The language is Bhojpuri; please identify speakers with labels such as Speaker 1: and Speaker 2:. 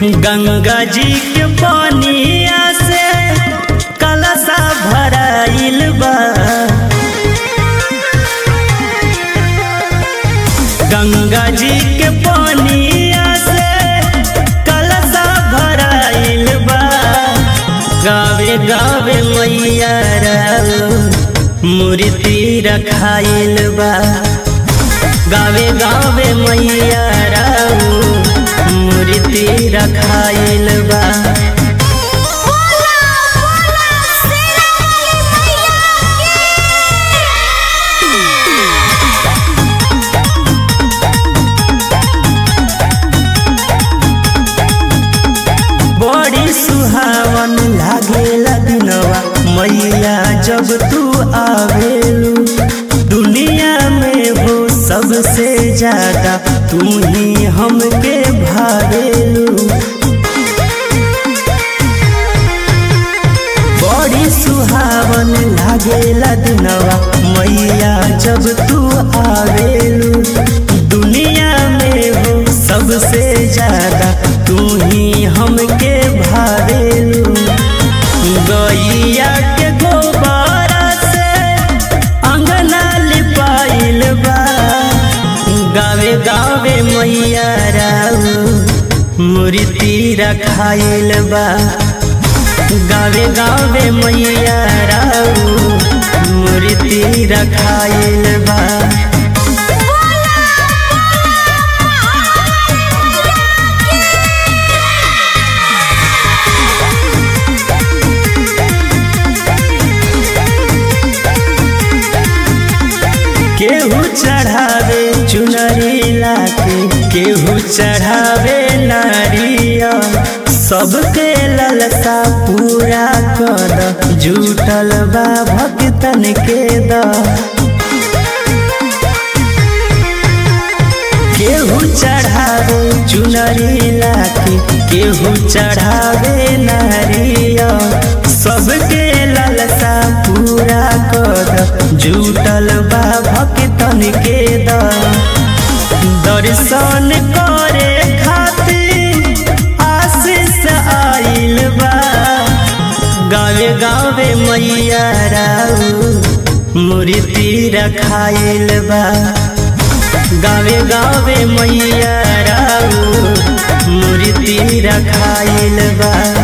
Speaker 1: गंगा जी के पानिया से कलशा भराइल बा गंगा जी के पानिया से कलशा भराइल बा गावे गावे मैया राव मूर्ति रखाइल बा गावे गावे मैया राव मूर्ति रखाइल बा
Speaker 2: बोला बोला शेरा वाली मैया
Speaker 1: बड़ी सुहावन लागेला दिनवा मैया जब तू आवेलू दुनिया में हो सबसे ज्यादा तू ही हमके भावेलू बड़ी सुहावन लागेला दिनवा मैया जब तू आवेलू दुनिया में हो सबसे ज्यादा तू ही हमके भावेलू गैया के गोबारा से अंगना लिपाइल बा गावे गावे मैया राव मूर्ति रखाइल बा गावे गावे मैया राव मूर्ति रखाइल बा
Speaker 2: बोला
Speaker 1: केहू चढ़ावे चुनरी लाके केहू चढ़ावे नारिया सबके ललसा पूरा कर जुटल बा भक्तन के द केहू चढ़ावे चुनरी लाके केहू चढ़ावे नारिया सबके ललसा पूरा कर जुटल बा भक्तन के द दर्शन करे खातिर आशीष आइल बा गावे गावे मैया राव मूर्ति रखाइल बा गावे गावे मैया राव मूर्ति रखाइल बा